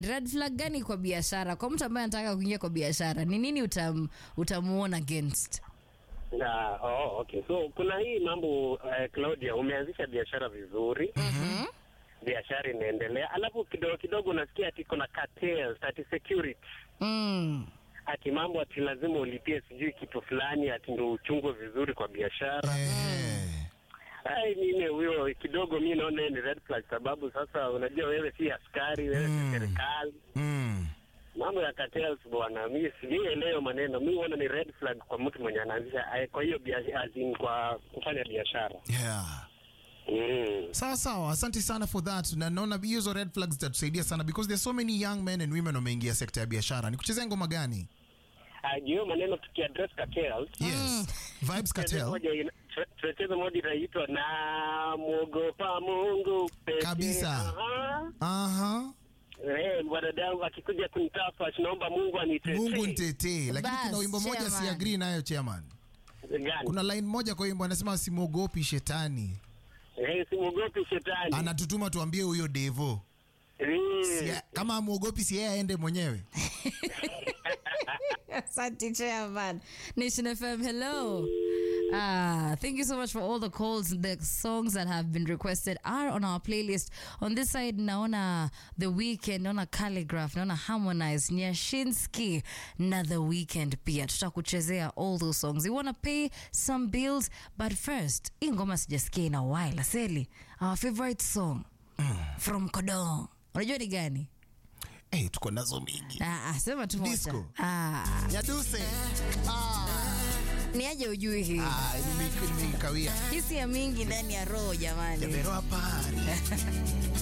red flag gani kwa biashara kwa mtu ambaye anataka kuingia kwa biashara ni nini utam, utamuona against Na, oh, okay. So kuna hii mambo uh, Claudia, umeanzisha biashara vizuri Mhm. biashara inaendelea, alafu kidogo kidogo unasikia ati kuna cartels, ati security, mm. ati mambo ati lazima ulipie sijui kitu fulani, ati ndo uchungwe vizuri kwa biashara. Eh. Ai, mimi huyo kidogo mi naona ni red flag, sababu sasa unajua wewe si askari, wewe Mm. si serikali. Mm. Mambo ya cartels bwana, mi sielewi maneno. Mi huona ni red flag kwa mtu mwenye anaanzisha eh, kwa hiyo biashara, as in kwa kufanya biashara Yeah. mm. sawa sawa asante sana for that na naona hizo red flags zitatusaidia sana because there's so many young men and women wameingia sekta ya biashara ni kuchezea ngoma gani hiyo maneno tukiaddress cartels yes vibes cartel moja ina- tu- tunacheza moja inaitwa na mwogopa Mungu pekee. Kabisa. Aha. aha Eh, mwanadamu akikuja kunitafa naomba Mungu anitetee. mungu ntetee lakini Bas, kuna wimbo moja chairman. si agree nayo chairman Gani? kuna line moja kwa wimbo anasema simwogopi shetani Eh, simwogopi shetani. anatutuma tuambie huyo devo Eh, si, kama amwogopi si yeye aende mwenyewe Asante, Chairman. Nation FM, hello. Ah, thank you so much for all the calls. The songs that have been requested are on our playlist. On this side, naona The Weekend, naona Calligraph, naona Harmonize, Nyashinsky, na The Weekend pia. Tutakuchezea all those songs. You wanna pay some bills, but first, hii ngoma sijasikia in a while. Aseli, our favorite song from Kodong. Unajua ni gani? hey, tuko nazo mingi Ah, ah, sema tu moja. Disco. Ah, nyaduse ah, ni aje ujui hii ah, nimekawia hisia mingi ndani ya roho jamani jameroa pari